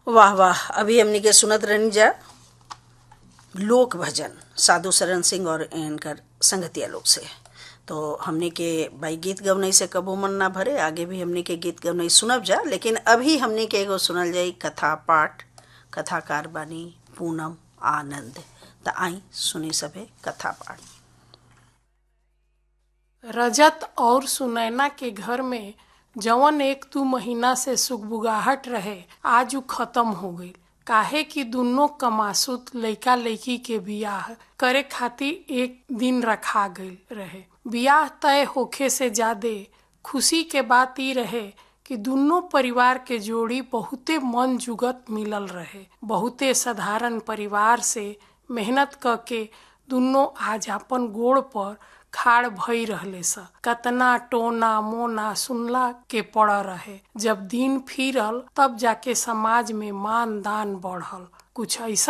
वाह वाह अभी हमनी के सुनत रहनी जा लोक भजन साधु शरण सिंह और इनकर संगतिया लोग से तो हमने के भाई गीत गवनई से कबो मन ना भरे आगे भी हमने के गीत गवनई सुनब जा लेकिन अभी हमने के एगो सुनल जाई कथा पाठ कथाकार बानी पूनम आनंद त आई सुनी सभे कथा पाठ रजत और सुनैना के घर में जवन एक दू महीना से सुगबुगाहट रहे आज उ खत्म हो गई काहे कि दुनो कमासुत लइका लइकी के बियाह करे खातिर एक दिन रखा गई रहे बियाह तय होखे से ज्यादे खुशी के बात ई रहे कि दुनो परिवार के जोड़ी बहुते मन जुगत मिलल रहे बहुते साधारण परिवार से मेहनत क के दुनो आज अपन गोड़ पर खाड़ भई रहले स कतना टोना मोना सुनला के पड़ रहे जब दिन फिरल तब जाके समाज में मान दान बढ़ल कुछ ऐसा